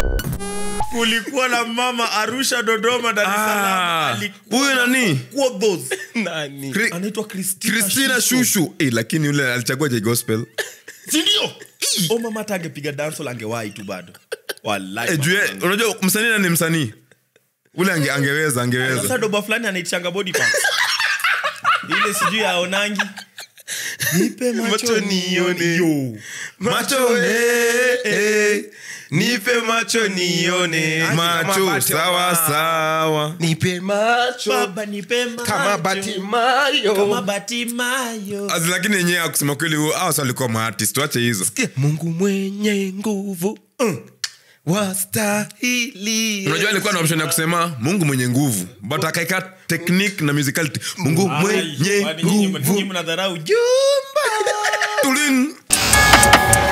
kulikuwa na mama arusha dodoma dar es Ah, Salaam. Alikuwa huyo na nani? Quothos. nani Kri- anaitwa Christina kristina Shusho. shushu eh, lakini yule alichagua je gospel sindio o mama hata angepiga dansol angewahi tu bado Wallahi, eh, juu ye- mama. unajua msanii na ni msanii ule ange, angeweza angeweza sasa doba fulani anaichanga body parts. ile sijui aonangi nipe macho Macho nione. nione yo macho eh, eh, nipe macho nione macho Kama sawa Batimayo. sawa nipe macho baba nipe macho kama kama batimayo batimayo As, lakini yenyewe akusema kweli awas walikuwa maartist wache hizo mungu mwenye nguvu mm. wastahili unajua alikuwa na option ya kusema mungu mwenye nguvu but akaeka technique na musicality mungu mwenye Kwani nyinyi- nguvu nyinyi mnadharau jumba Tulin.